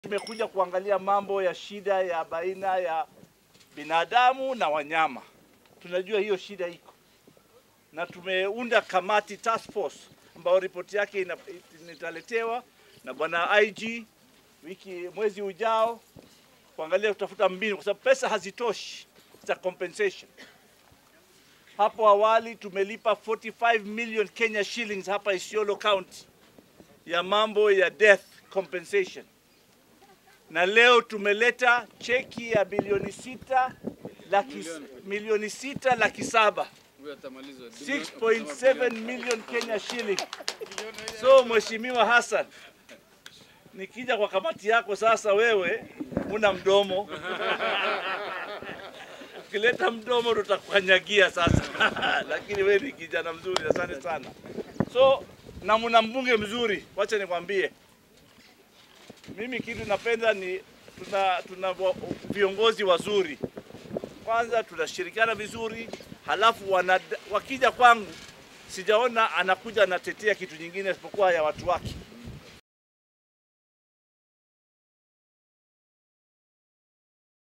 Tumekuja kuangalia mambo ya shida ya baina ya binadamu na wanyama. Tunajua hiyo shida iko, na tumeunda kamati task force ambayo ripoti yake ina- italetewa na bwana IG wiki mwezi ujao, kuangalia kutafuta mbinu, kwa sababu pesa hazitoshi za compensation. Hapo awali tumelipa 45 million Kenya shillings hapa Isiolo County ya mambo ya death compensation, na leo tumeleta cheki ya bilioni sita laki, milioni sita laki saba 6.7 million Kenya shilling. So Mheshimiwa Hassan, nikija kwa kamati yako sasa, wewe una mdomo ukileta mdomo tutakukanyagia sasa lakini wewe ni kijana mzuri, asante sana. So na mna mbunge mzuri, wacha nikwambie, mimi kitu napenda ni tuna, tuna wa- viongozi wazuri. Kwanza tunashirikiana vizuri, halafu wana, wakija kwangu sijaona anakuja anatetea kitu nyingine isipokuwa ya watu wake.